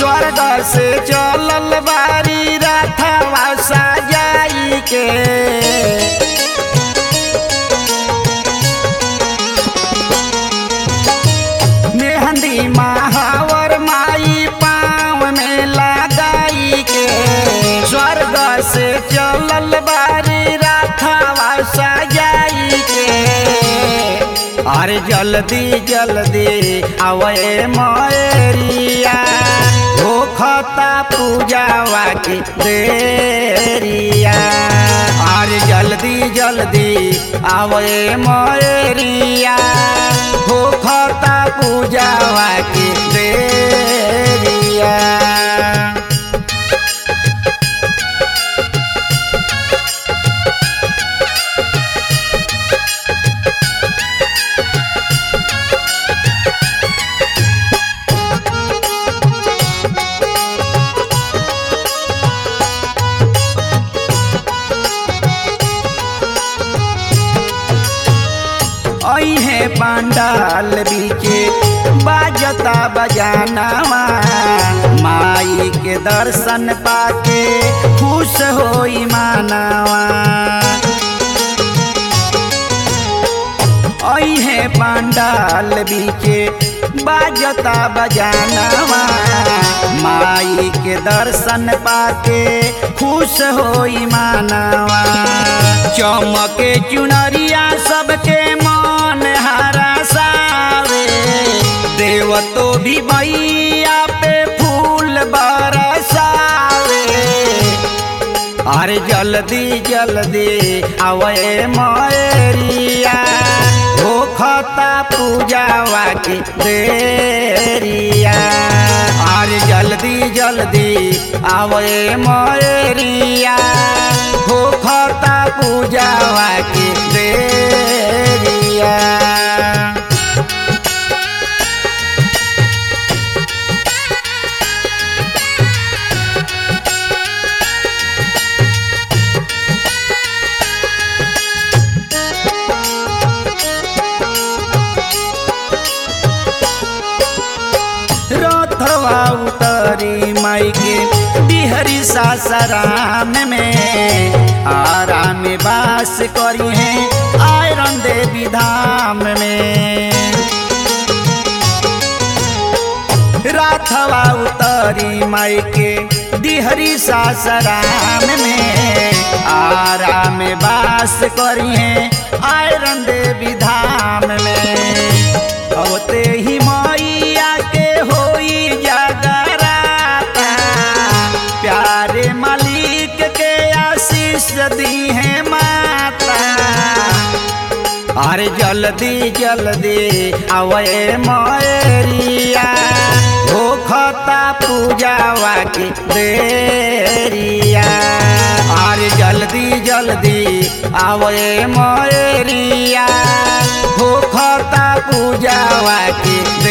स्वर्ग से चलल बारी रथवा सजाई के मेहंदी महावर माई पाँव में लगाई के स्वर्ग से चलल बारी रथवा सजाई के अरे जल्दी जल्दी आवे मयरिया होखता पूजावा की देरिया अरे जल्दी जल्दी आवे मयरिया होखता पूजावा की देरिया अहे पांडाल बीचे बाजता बजानावा माई के दर्शन पाके खुश होई मानावा अहे पांडाल बीचे बाजता बजानावा माई के दर्शन पाके खुश होई मानावा चमके चुनरिया सबके मन हरा सावे देव तो भी मैया पे फूल बरसावे अरे जल्दी जल्दी आवे मयरिया होखता पूजावा की देरिया अरे जल्दी जल्दी आवे मयरिया होखता पूजावा की देरिया रथवा उतरी माई के बिहरी सासराम में आराम बास करी है आयरन देवी धाम में राथवा उतरी माई के दिहरी सासराम में आराम बास करी है आयरन देवी धाम में अवते ही मैया के होई जगराता प्यारे मालिक के आशीष दी है माता अरे जल्दी जल्दी आवे मयरिया होखता पूजावा की देरिया अरे जल्दी जल्दी आवे मयरिया होखता पूजावा की